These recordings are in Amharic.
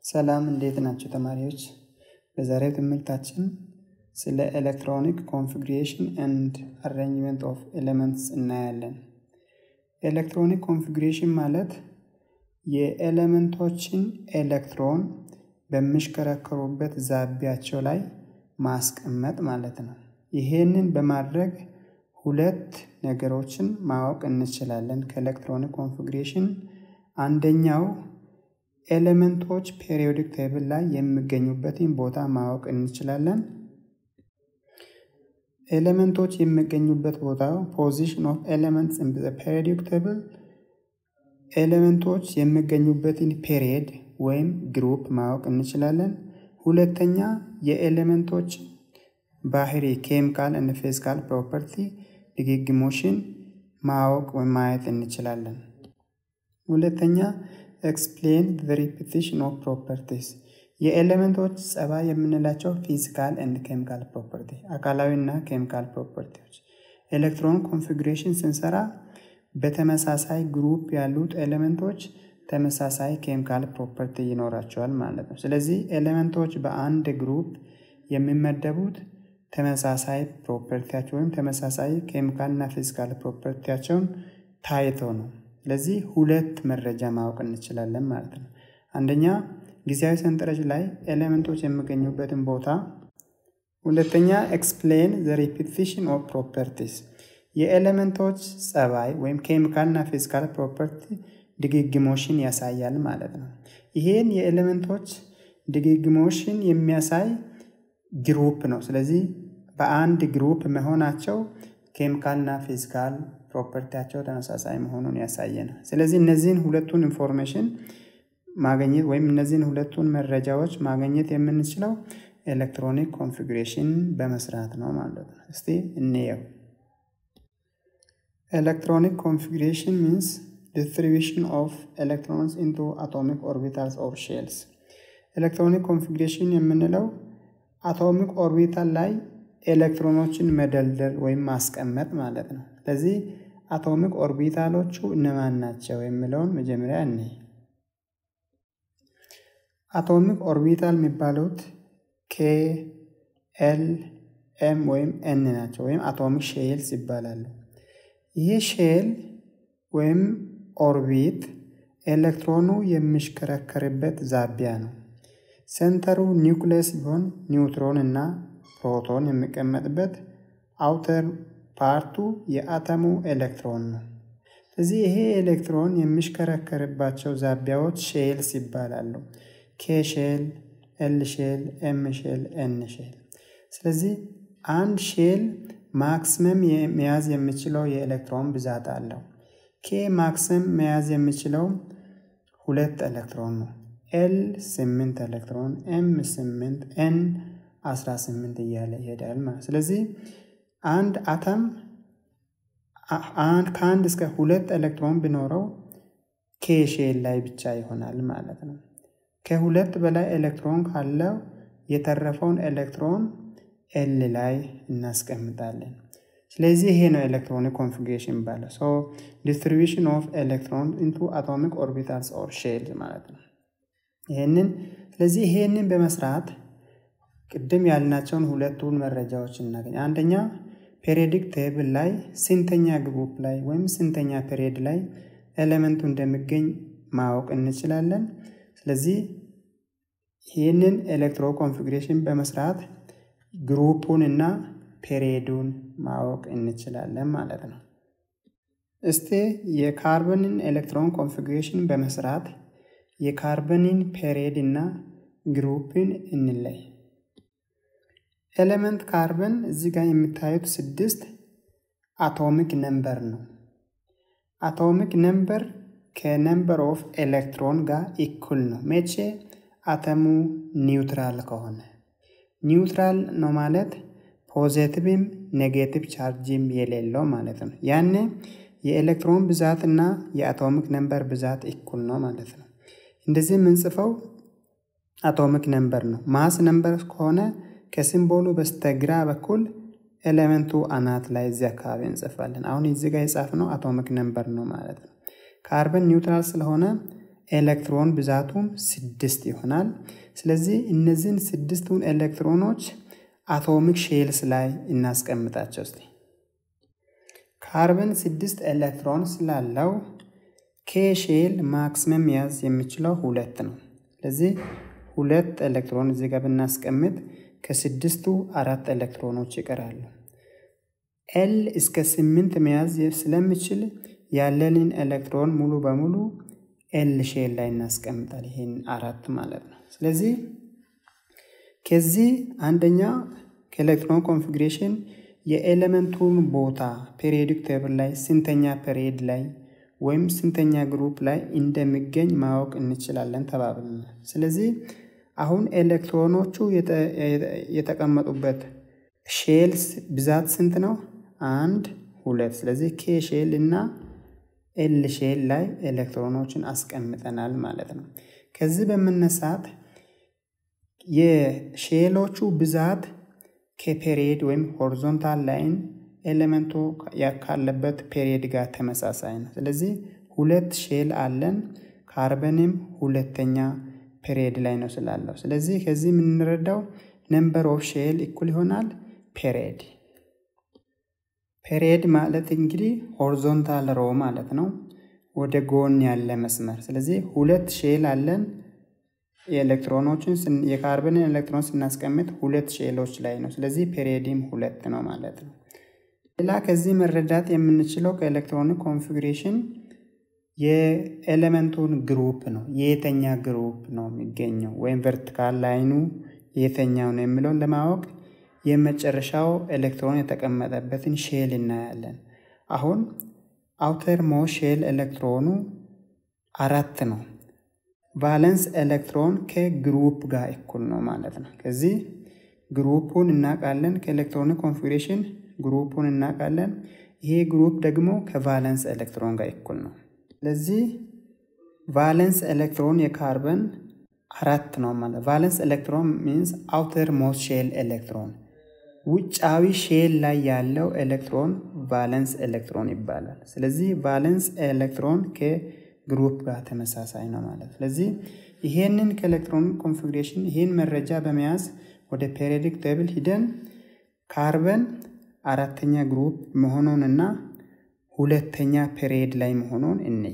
ሰላም እንዴት ናቸው ተማሪዎች? በዛሬው ትምህርታችን ስለ ኤሌክትሮኒክ ኮንፊግሬሽን ኤንድ አሬንጅመንት ኦፍ ኤሌመንትስ እናያለን። ኤሌክትሮኒክ ኮንፊግሬሽን ማለት የኤሌመንቶችን ኤሌክትሮን በሚሽከረከሩበት ዛቢያቸው ላይ ማስቀመጥ ማለት ነው። ይሄንን በማድረግ ሁለት ነገሮችን ማወቅ እንችላለን ከኤሌክትሮኒክ ኮንፊግሬሽን። አንደኛው ኤሌመንቶች ፔሪዮዲክ ቴብል ላይ የሚገኙበትን ቦታ ማወቅ እንችላለን። ኤሌመንቶች የሚገኙበት ቦታ ፖዚሽን ኦፍ ኤሌመንትስ ኢን ዘ ፔሪዮዲክ ቴብል ኤሌመንቶች የሚገኙበትን ፔሪየድ ወይም ግሩፕ ማወቅ እንችላለን። ሁለተኛ የኤሌመንቶች ባህሪ ኬሚካል እና ፊዚካል ፕሮፐርቲ ድግግሞሽን ማወቅ ወይም ማየት እንችላለን። ሁለተኛ ኤክስፕሌን ዘ ሪፒቲሽን ኦፍ ፕሮፐርቲስ የኤሌመንቶች ጸባይ የምንላቸው ፊዚካል ኤንድ ኬሚካል ፕሮፐርቲ አካላዊ እና ኬሚካል ፕሮፐርቲዎች። ኤሌክትሮን ኮንፊግሬሽን ስንሰራ በተመሳሳይ ግሩፕ ያሉት ኤሌመንቶች ተመሳሳይ ኬሚካል ፕሮፐርቲ ይኖራቸዋል ማለት ነው። ስለዚህ ኤሌመንቶች በአንድ ግሩፕ የሚመደቡት ተመሳሳይ ፕሮፐርቲያቸው ወይም ተመሳሳይ ኬሚካል እና ፊዚካል ፕሮፐርቲያቸውን ታይቶ ነው። ስለዚህ ሁለት መረጃ ማወቅ እንችላለን ማለት ነው። አንደኛ ጊዜያዊ ሰንጠረዥ ላይ ኤሌመንቶች የሚገኙበትን ቦታ፣ ሁለተኛ ኤክስፕሌን ዘ ሪፒቲሽን ኦፍ ፕሮፐርቲስ የኤሌመንቶች ጸባይ ወይም ኬሚካል እና ፊዚካል ፕሮፐርቲ ድግግሞሽን ያሳያል ማለት ነው። ይሄን የኤሌመንቶች ድግግሞሽን የሚያሳይ ግሩፕ ነው። ስለዚህ በአንድ ግሩፕ መሆናቸው ኬሚካልና ፊዚካል ፕሮፐርቲያቸው ተመሳሳይ መሆኑን ያሳየናል። ስለዚህ እነዚህን ሁለቱን ኢንፎርሜሽን ማግኘት ወይም እነዚህን ሁለቱን መረጃዎች ማግኘት የምንችለው ኤሌክትሮኒክ ኮንፊግሬሽን በመስራት ነው ማለት ነው። እስቲ እንየው። ኤሌክትሮኒክ ኮንፊግሬሽን ሚንስ distribution of electrons into atomic orbitals or shells ኤሌክትሮኒክ ኮንፊግሬሽን የምንለው አቶሚክ ኦርቢታል ላይ ኤሌክትሮኖችን መደልደል ወይም ማስቀመጥ ማለት ነው። ስለዚህ አቶሚክ ኦርቢታሎቹ እነማን ናቸው የሚለውን መጀመሪያ እኔ አቶሚክ ኦርቢታል የሚባሉት ኬ፣ ኤል፣ ኤም ወይም ኤን ናቸው ወይም አቶሚክ ሼልስ ይባላሉ። ይህ ሼል ወይም ኦርቢት ኤሌክትሮኑ የሚሽከረከርበት ዛቢያ ነው። ሴንተሩ ኒውክሌስ ሲሆን ኒውትሮን እና ፕሮቶን የሚቀመጥበት፣ አውተር ፓርቱ የአተሙ ኤሌክትሮን ነው። ስለዚህ ይሄ ኤሌክትሮን የሚሽከረከርባቸው ዛቢያዎች ሼልስ ይባላሉ። ኬ ሼል፣ ኤል ሼል፣ ኤም ሼል፣ ኤን ሼል። ስለዚህ አንድ ሼል ማክሲመም መያዝ የሚችለው የኤሌክትሮን ብዛት አለው። ኬ ማክሲመም መያዝ የሚችለው ሁለት ኤሌክትሮን ነው። ኤል ስምንት ኤሌክትሮን፣ ኤም ስምንት፣ ኤን አስራ ስምንት እያለ ይሄዳል ማለት ስለዚህ አንድ አተም ከአንድ እስከ ሁለት ኤሌክትሮን ቢኖረው ኬ ሼል ላይ ብቻ ይሆናል ማለት ነው። ከሁለት በላይ ኤሌክትሮን ካለው የተረፈውን ኤሌክትሮን ኤል ላይ እናስቀምጣለን። ስለዚህ ይሄ ነው ኤሌክትሮኒክ ኮንፊግሬሽን ባለ ሶ ዲስትሪቢሽን ኦፍ ኤሌክትሮን ኢንቱ አቶሚክ ኦርቢታልስ ኦር ሼል ማለት ነው። ይሄንን ስለዚህ ይሄንን በመስራት ቅድም ያልናቸውን ሁለቱን መረጃዎች እናገኝ። አንደኛ ፔሪዮዲክ ቴብል ላይ ስንተኛ ግሩፕ ላይ ወይም ስንተኛ ፔሪዮድ ላይ ኤሌመንቱ እንደሚገኝ ማወቅ እንችላለን። ስለዚህ ይህንን ኤሌክትሮ ኮንፊግሬሽን በመስራት ግሩፑን እና ፔሪዮዱን ማወቅ እንችላለን ማለት ነው። እስቲ የካርበንን ኤሌክትሮን ኮንፊግሬሽን በመስራት የካርበንን ፔሪዮድ እና ግሩፕን እንለይ። ኤሌመንት ካርበን እዚህ ጋር የምታዩት ስድስት አቶሚክ ነምበር ነው። አቶሚክ ነምበር ከነምበር ኦፍ ኤሌክትሮን ጋር ኢኩል ነው። መቼ? አተሙ ኒውትራል ከሆነ ኒውትራል ነው ማለት ፖዘቲቭም ኔጌቲቭ ቻርጅም የሌለው ማለት ነው። ያኔ የኤሌክትሮን ብዛት እና የአቶሚክ ነምበር ብዛት እኩል ነው ማለት ነው። እንደዚህ የምንጽፈው አቶሚክ ነምበር ነው። ማስ ነምበር ከሆነ ከሲምቦሉ በስተግራ በኩል ኤሌመንቱ አናት ላይ እዚህ አካባቢ እንጽፋለን። አሁን እዚህ ጋር የጻፍነው አቶሚክ ነምበር ነው ማለት ነው። ካርበን ኒውትራል ስለሆነ ኤሌክትሮን ብዛቱም ስድስት ይሆናል። ስለዚህ እነዚህን ስድስቱን ኤሌክትሮኖች አቶሚክ ሼልስ ላይ እናስቀምጣቸው እስቲ። ካርበን ስድስት ኤሌክትሮን ስላለው ኬ ሼል ማክሲመም መያዝ የሚችለው ሁለት ነው። ስለዚህ ሁለት ኤሌክትሮን እዚህ ጋር ብናስቀምጥ ከስድስቱ አራት ኤሌክትሮኖች ይቀራሉ። ኤል እስከ ስምንት መያዝ ስለሚችል ያለንን ኤሌክትሮን ሙሉ በሙሉ ኤል ሼል ላይ እናስቀምጣል። ይህን አራት ማለት ነው። ስለዚህ ከዚህ አንደኛ ከኤሌክትሮን ኮንፊግሬሽን የኤሌመንቱን ቦታ ፔሪዮዲክ ቴብል ላይ ስንተኛ ፔሪዮድ ላይ ወይም ስንተኛ ግሩፕ ላይ እንደሚገኝ ማወቅ እንችላለን ተባብለናል። ስለዚህ አሁን ኤሌክትሮኖቹ የተቀመጡበት ሼልስ ብዛት ስንት ነው? አንድ ሁለት። ስለዚህ ኬ ሼል እና ኤል ሼል ላይ ኤሌክትሮኖችን አስቀምጠናል ማለት ነው። ከዚህ በመነሳት የሼሎቹ ብዛት ከፔሪየድ ወይም ሆሪዞንታል ላይን ኤሌመንቱ ካለበት ፔሪየድ ጋር ተመሳሳይ ነው። ስለዚህ ሁለት ሼል አለን። ካርበንም ሁለተኛ ፔሪየድ ላይ ነው ስላለው። ስለዚህ ከዚህ የምንረዳው ነምበር ኦፍ ሼል እኩል ይሆናል ፔሪየድ። ፔሪየድ ማለት እንግዲህ ሆሪዞንታል ሮ ማለት ነው፣ ወደ ጎን ያለ መስመር። ስለዚህ ሁለት ሼል አለን። የኤሌክትሮኖችን የካርበንን ኤሌክትሮን ስናስቀምጥ ሁለት ሼሎች ላይ ነው። ስለዚህ ፔሪየድም ሁለት ነው ማለት ነው። ሌላ ከዚህ መረዳት የምንችለው ከኤሌክትሮኒክ ኮንፊግሬሽን የኤሌመንቱን ግሩፕ ነው። የየተኛ ግሩፕ ነው የሚገኘው ወይም ቨርቲካል ላይኑ የተኛው ነው የሚለውን ለማወቅ የመጨረሻው ኤሌክትሮን የተቀመጠበትን ሼል እናያለን። አሁን አውተር ሞ ሼል ኤሌክትሮኑ አራት ነው። ቫለንስ ኤሌክትሮን ከግሩፕ ጋር እኩል ነው ማለት ነው። ከዚህ ግሩፑን እናውቃለን። ከኤሌክትሮኒክ ኮንፊግሬሽን ግሩፑን እናውቃለን። ይሄ ግሩፕ ደግሞ ከቫለንስ ኤሌክትሮን ጋር እኩል ነው። ስለዚህ ቫለንስ ኤሌክትሮን የካርበን አራት ነው ማለት ቫለንስ ኤሌክትሮን ሚንስ አውተር ሞስት ሼል ኤሌክትሮን ውጫዊ ሼል ላይ ያለው ኤሌክትሮን ቫለንስ ኤሌክትሮን ይባላል። ስለዚህ ቫለንስ ኤሌክትሮን ከግሩፕ ጋር ተመሳሳይ ነው ማለት ስለዚህ ይሄንን ከኤሌክትሮን ኮንፊግሬሽን ይህን መረጃ በመያዝ ወደ ፔሪዮዲክ ቴብል ሂደን ካርበን አራተኛ ግሩፕ መሆኑንና ሁለተኛ ፔሪየድ ላይ መሆኑን እንይ።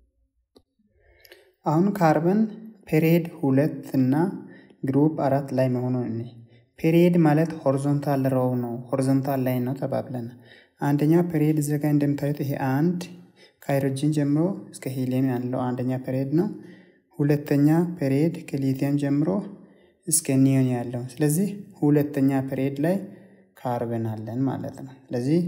አሁን ካርበን ፔሪየድ ሁለት እና ግሩፕ አራት ላይ መሆኑን እንይ። ፔሪየድ ማለት ሆሪዞንታል ሮው ነው፣ ሆሪዞንታል ላይ ነው ተባብለን። አንደኛ ፔሪየድ እዚህ ጋር እንደምታዩት ይሄ አንድ ከሃይድሮጂን ጀምሮ እስከ ሂሊየም ያለው አንደኛ ፔሪየድ ነው። ሁለተኛ ፔሪየድ ከሊቲየም ጀምሮ እስከ ኒዮን ያለው። ስለዚህ ሁለተኛ ፔሪየድ ላይ ካርበን አለን ማለት ነው። ስለዚህ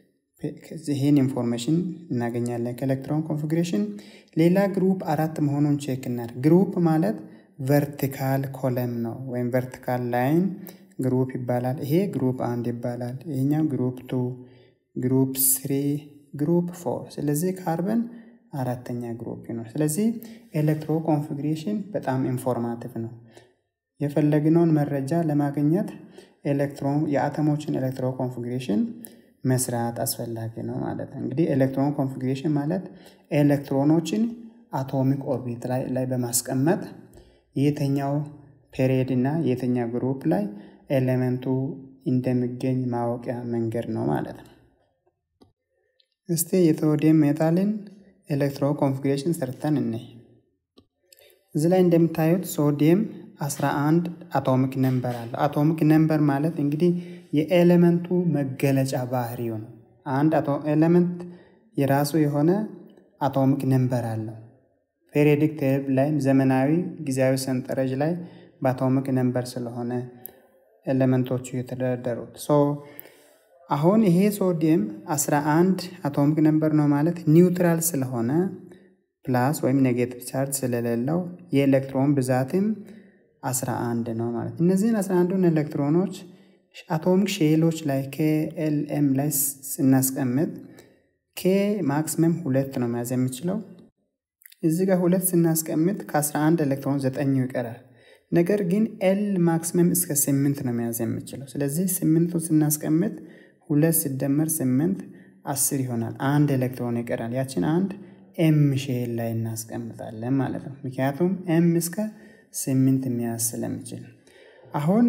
ይህን ኢንፎርሜሽን እናገኛለን ከኤሌክትሮን ኮንፊግሬሽን። ሌላ ግሩፕ አራት መሆኑን ቼክ እናድርግ። ግሩፕ ማለት ቨርቲካል ኮለም ነው ወይም ቨርቲካል ላይን ግሩፕ ይባላል። ይሄ ግሩፕ አንድ ይባላል። ይሄኛው ግሩፕ ቱ፣ ግሩፕ ስሪ፣ ግሩፕ ፎር። ስለዚህ ካርበን አራተኛ ግሩፕ ነው። ስለዚህ ኤሌክትሮ ኮንፊግሬሽን በጣም ኢንፎርማቲቭ ነው። የፈለግነውን መረጃ ለማግኘት ኤሌክትሮን የአተሞችን ኤሌክትሮ ኮንፊግሬሽን መስራት አስፈላጊ ነው ማለት ነው። እንግዲህ ኤሌክትሮን ኮንፊግሬሽን ማለት ኤሌክትሮኖችን አቶሚክ ኦርቢት ላይ ላይ በማስቀመጥ የተኛው ፔሪየድ እና የተኛው ግሩፕ ላይ ኤሌመንቱ እንደሚገኝ ማወቂያ መንገድ ነው ማለት ነው። እስቲ የሶዲየም ሜታልን ኤሌክትሮ ኮንፊግሬሽን ሰርተን እንይ። እዚህ ላይ እንደምታዩት ሶዲየም 11 አቶሚክ ነምበር አለው። አቶሚክ ነምበር ማለት እንግዲህ የኤሌመንቱ መገለጫ ባህሪው ነው። አንድ ኤሌመንት የራሱ የሆነ አቶሚክ ነምበር አለው። ፔሪዮዲክ ቴብል ላይም ዘመናዊ ጊዜያዊ ሰንጠረዥ ላይ በአቶሚክ ነምበር ስለሆነ ኤሌመንቶቹ የተደረደሩት ሶ አሁን ይሄ ሶዲየም 11 አቶሚክ ነምበር ነው ማለት ኒውትራል ስለሆነ ፕላስ ወይም ኔጌቲቭ ቻርጅ ስለሌለው የኤሌክትሮን ብዛትም 11 ነው ማለት እነዚህን 11ዱን ኤሌክትሮኖች አቶሚክ ሼሎች ላይ ከኤልኤም ላይ ስናስቀምጥ ኬ ማክሲመም ሁለት ነው መያዝ የሚችለው። እዚህ ጋር ሁለት ስናስቀምጥ ከ11 ኤሌክትሮን ዘጠኙ ይቀራል። ነገር ግን ኤል ማክሲመም እስከ ስምንት ነው መያዝ የሚችለው። ስለዚህ ስምንቱ ስናስቀምጥ ሁለት ሲደመር ስምንት አስር ይሆናል። አንድ ኤሌክትሮን ይቀራል። ያችን አንድ ኤም ሼል ላይ እናስቀምጣለን ማለት ነው። ምክንያቱም ኤም እስከ ስምንት መያዝ ስለሚችል አሁን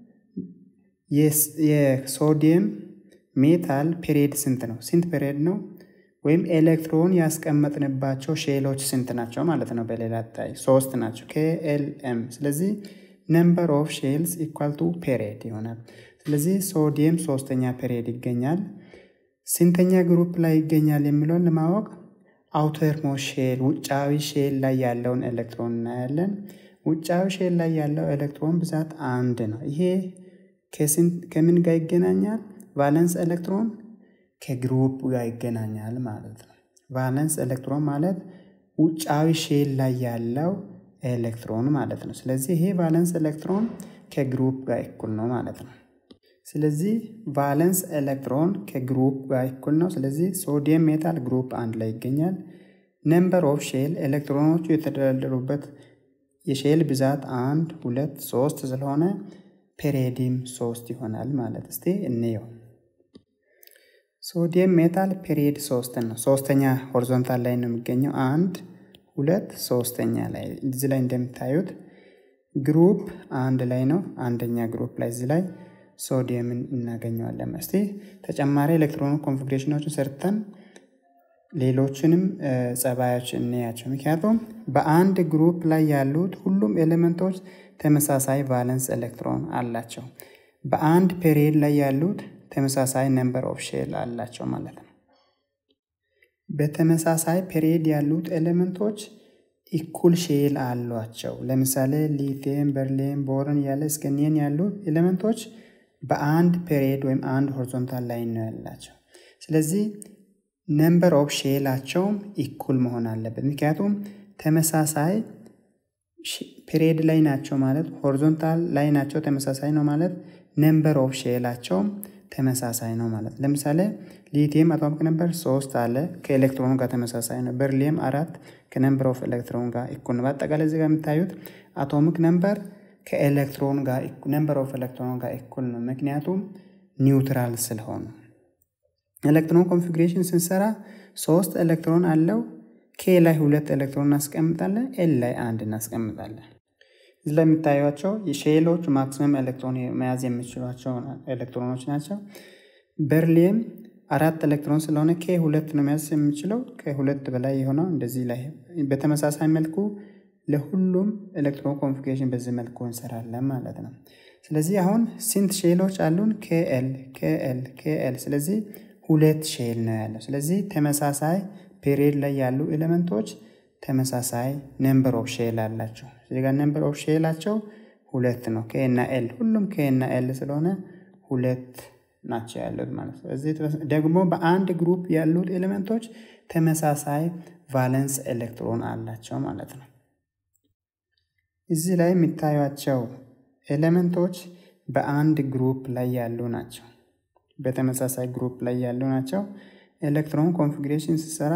የሶዲየም ሜታል ፔሪድ ስንት ነው? ስንት ፔሪድ ነው? ወይም ኤሌክትሮን ያስቀመጥንባቸው ሼሎች ስንት ናቸው ማለት ነው። በሌላ ታይ ሶስት ናቸው ከኤልኤም። ስለዚህ ነምበር ኦፍ ሼልስ ኢኳል ቱ ፔሪድ ይሆናል። ስለዚህ ሶዲየም ሶስተኛ ፔሪድ ይገኛል። ስንተኛ ግሩፕ ላይ ይገኛል የሚለውን ለማወቅ አውተር ሞስት ሼል ውጫዊ ሼል ላይ ያለውን ኤሌክትሮን እናያለን። ውጫዊ ሼል ላይ ያለው ኤሌክትሮን ብዛት አንድ ነው። ይሄ ከምን ጋር ይገናኛል? ቫለንስ ኤሌክትሮን ከግሩፕ ጋር ይገናኛል ማለት ነው። ቫለንስ ኤሌክትሮን ማለት ውጫዊ ሼል ላይ ያለው ኤሌክትሮን ማለት ነው። ስለዚህ ይሄ ቫለንስ ኤሌክትሮን ከግሩፕ ጋር እኩል ነው ማለት ነው። ስለዚህ ቫለንስ ኤሌክትሮን ከግሩፕ ጋር እኩል ነው። ስለዚህ ሶዲየም ሜታል ግሩፕ አንድ ላይ ይገኛል። ነምበር ኦፍ ሼል ኤሌክትሮኖቹ የተደረደሩበት የሼል ብዛት አንድ ሁለት ሶስት ስለሆነ ፔሬዲም ሶስት ይሆናል ማለት እስቲ እንየው። ሶዲየም ሜታል ፔሪድ ሶስት ነው። ሶስተኛ ሆሪዞንታል ላይ ነው የሚገኘው። አንድ ሁለት ሶስተኛ ላይ እዚህ ላይ እንደምታዩት ግሩፕ አንድ ላይ ነው። አንደኛ ግሩፕ ላይ እዚህ ላይ ሶዲየምን እናገኘዋለን። እስቲ ተጨማሪ ኤሌክትሮን ኮንፊግሬሽኖችን ሰርተን ሌሎችንም ጸባዮች እንያቸው። ምክንያቱም በአንድ ግሩፕ ላይ ያሉት ሁሉም ኤሌመንቶች ተመሳሳይ ቫለንስ ኤሌክትሮን አላቸው። በአንድ ፔሪድ ላይ ያሉት ተመሳሳይ ነምበር ኦፍ ሼል አላቸው ማለት ነው። በተመሳሳይ ፔሪድ ያሉት ኤሌመንቶች ኢኩል ሼል አሏቸው። ለምሳሌ ሊቲየም፣ በርሊየም፣ ቦረን ያለ እስከ ኒየን ያሉ ኤሌመንቶች በአንድ ፔሪድ ወይም አንድ ሆሪዞንታል ላይ ነው ያላቸው። ስለዚህ ነምበር ኦፍ ሼላቸውም ኢኩል መሆን አለበት። ምክንያቱም ተመሳሳይ ፔሪድ ላይ ናቸው ማለት ሆሪዞንታል ላይ ናቸው ተመሳሳይ ነው ማለት ነምበር ኦፍ ሼላቸውም ተመሳሳይ ነው ማለት ለምሳሌ ሊቲየም አቶሚክ ነምበር ሶስት አለ ከኤሌክትሮኑ ጋር ተመሳሳይ ነው። በርሊየም አራት ከነምበር ኦፍ ኤሌክትሮን ጋር እኩል ነው። በአጠቃላይ እዚህ ጋር የምታዩት አቶሚክ ነምበር ከኤሌክትሮን ጋር ነምበር ኦፍ ኤሌክትሮን ጋር እኩል ነው። ምክንያቱም ኒውትራል ስለሆኑ ኤሌክትሮን ኮንፊግሬሽን ስንሰራ ሶስት ኤሌክትሮን አለው። ኬ ላይ ሁለት ኤሌክትሮን እናስቀምጣለን፣ ኤል ላይ አንድ እናስቀምጣለን። እዚህ ላይ የሚታዩቸው የሼሎች ማክሲመም ኤሌክትሮን መያዝ የሚችሏቸው ኤሌክትሮኖች ናቸው። በርሊየም አራት ኤሌክትሮን ስለሆነ ኬ ሁለት ነው መያዝ የሚችለው ከሁለት በላይ የሆነው እንደዚህ ላይ በተመሳሳይ መልኩ ለሁሉም ኤሌክትሮን ኮንፊግሬሽን በዚህ መልኩ እንሰራለን ማለት ነው። ስለዚህ አሁን ስንት ሼሎች አሉን? ኬኤል ኬኤል ኬኤል። ስለዚህ ሁለት ሼል ነው ያለው። ስለዚህ ተመሳሳይ ፔሪድ ላይ ያሉ ኤሌመንቶች ተመሳሳይ ነምበር ኦፍ ሼል አላቸው። እዚህ ጋር ነምበር ኦፍ ሼላቸው ሁለት ነው። ኬ እና ኤል ሁሉም ኬ እና ኤል ስለሆነ ሁለት ናቸው ያሉት ማለት ነው። እዚህ ደግሞ በአንድ ግሩፕ ያሉት ኤሌመንቶች ተመሳሳይ ቫለንስ ኤሌክትሮን አላቸው ማለት ነው። እዚህ ላይ የሚታዩቸው ኤሌመንቶች በአንድ ግሩፕ ላይ ያሉ ናቸው። በተመሳሳይ ግሩፕ ላይ ያሉ ናቸው። ኤሌክትሮን ኮንፊግሬሽን ሲሰራ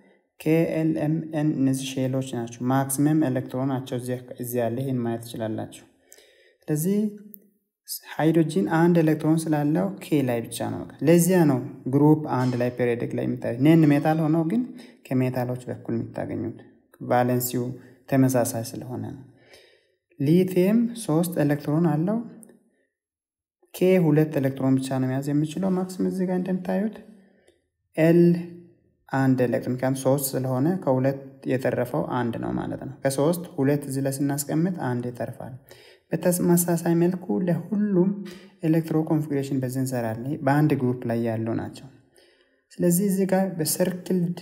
ኬኤልኤምኤን እነዚህ ሼሎች ናቸው። ማክሲመም ኤሌክትሮን ናቸው እዚህ ያለ ይህን ማየት ትችላላችሁ። ስለዚህ ሃይድሮጂን አንድ ኤሌክትሮን ስላለው ኬ ላይ ብቻ ነው። ለዚያ ነው ግሩፕ አንድ ላይ ፔሪዮዲክ ላይ የሚታዩት። ኔን ሜታል ሆነው ግን ከሜታሎች በኩል የምታገኙት ቫለንሲው ተመሳሳይ ስለሆነ ነው። ሊቲየም ሶስት ኤሌክትሮን አለው። ኬ ሁለት ኤሌክትሮን ብቻ ነው መያዝ የሚችለው ማክሲም እዚህ ጋር እንደምታዩት ኤል አንድ ኤሌክትሮን ምክንያቱም ሶስት ስለሆነ ከሁለት የተረፈው አንድ ነው ማለት ነው። ከሶስት ሁለት እዚህ ላይ ስናስቀምጥ አንድ ይተርፋል። በተመሳሳይ መልኩ ለሁሉም ኤሌክትሮ ኮንፊግሬሽን በዚህ እንሰራለን። በአንድ ግሩፕ ላይ ያሉ ናቸው። ስለዚህ እዚህ ጋር በሰርክልድ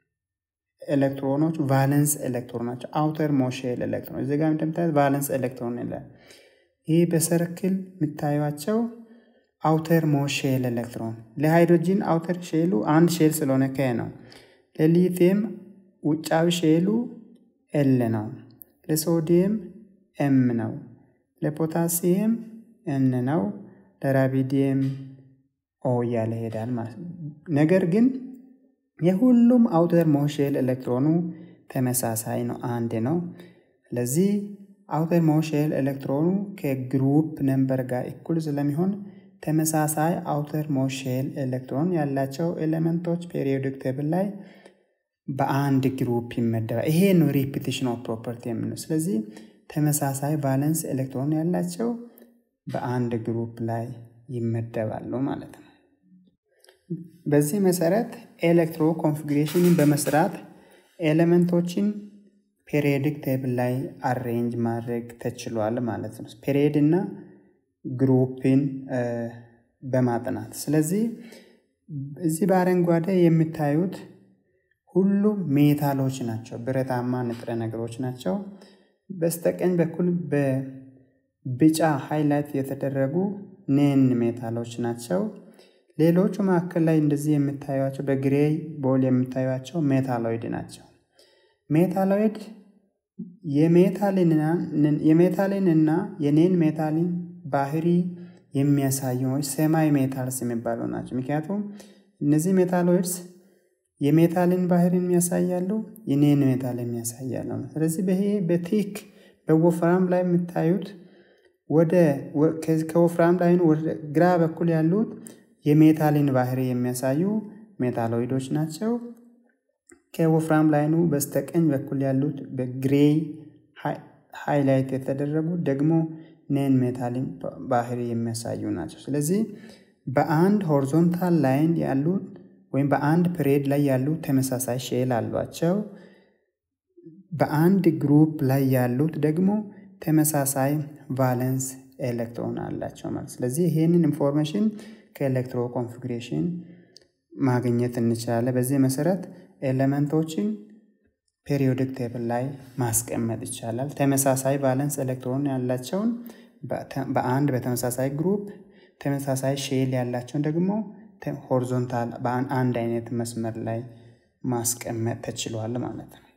ኤሌክትሮኖች ቫለንስ ኤሌክትሮን ናቸው። አውተር ሞሼል ኤሌክትሮን እዚህ ጋር እንደምታዩት ቫለንስ ኤሌክትሮን ይላል። ይህ በሰርክል የምታዩቸው አውተር ሞሼል ኤሌክትሮን ለሃይድሮጂን አውተር ሼሉ አንድ ሼል ስለሆነ ከ ነው። ለሊቲየም ውጫዊ ሼሉ ኤል ነው። ለሶዲየም ኤም ነው። ለፖታሲየም ኤን ነው። ለራቢዲየም ኦ እያለ ይሄዳል ማለት ነው። ነገር ግን የሁሉም አውተር ሞሼል ኤሌክትሮኑ ተመሳሳይ ነው፣ አንድ ነው። ስለዚህ አውተር ሞሼል ኤሌክትሮኑ ከግሩፕ ነምበር ጋር እኩል ስለሚሆን ተመሳሳይ አውተር ሞሼል ኤሌክትሮን ያላቸው ኤሌመንቶች ፔሪዮዲክ ቴብል ላይ በአንድ ግሩፕ ይመደባል። ይሄ ነው ሪፒቲሽን ኦፍ ፕሮፐርቲ የምንለው። ስለዚህ ተመሳሳይ ቫለንስ ኤሌክትሮን ያላቸው በአንድ ግሩፕ ላይ ይመደባሉ ማለት ነው። በዚህ መሰረት ኤሌክትሮ ኮንፊግሬሽንን በመስራት ኤሌመንቶችን ፔሪዮዲክ ቴብል ላይ አሬንጅ ማድረግ ተችሏል ማለት ነው። ፔሪዮድ እና ግሩፕን በማጥናት ስለዚህ እዚህ በአረንጓዴ የምታዩት ሁሉም ሜታሎች ናቸው፣ ብረታማ ንጥረ ነገሮች ናቸው። በስተቀኝ በኩል በቢጫ ሃይላይት የተደረጉ ኔን ሜታሎች ናቸው። ሌሎቹ መካከል ላይ እንደዚህ የምታዩቸው በግሬይ ቦል የምታዩቸው ሜታሎይድ ናቸው። ሜታሎይድ የሜታሊን እና የኔን ሜታሊን ባህሪ የሚያሳዩ ሰማይ ሜታልስ የሚባሉ ናቸው። ምክንያቱም እነዚህ ሜታሎይድስ የሜታልን ባህሪን የሚያሳያሉ፣ የኔን ሜታል የሚያሳያሉ። ስለዚህ ይሄ በቲክ በወፍራም ላይ የምታዩት ወደ ከወፍራም ላይ ወደ ግራ በኩል ያሉት የሜታልን ባህሪ የሚያሳዩ ሜታሎይዶች ናቸው። ከወፍራም ላይኑ በስተቀኝ በኩል ያሉት በግሬይ ሃይላይት የተደረጉት ደግሞ ኔን ሜታልን ባህሪ የሚያሳዩ ናቸው። ስለዚህ በአንድ ሆሪዞንታል ላይን ያሉት ወይም በአንድ ፕሬድ ላይ ያሉት ተመሳሳይ ሼል አሏቸው። በአንድ ግሩፕ ላይ ያሉት ደግሞ ተመሳሳይ ቫለንስ ኤሌክትሮን አላቸው ማለት። ስለዚህ ይህንን ኢንፎርሜሽን ከኤሌክትሮ ኮንፊግሬሽን ማግኘት እንችላለን። በዚህ መሰረት ኤሌመንቶችን ፔሪዮዲክ ቴብል ላይ ማስቀመጥ ይቻላል። ተመሳሳይ ቫለንስ ኤሌክትሮን ያላቸውን በአንድ በተመሳሳይ ግሩፕ፣ ተመሳሳይ ሼል ያላቸውን ደግሞ ሆሪዞንታል በአንድ አይነት መስመር ላይ ማስቀመጥ ተችሏል ማለት ነው።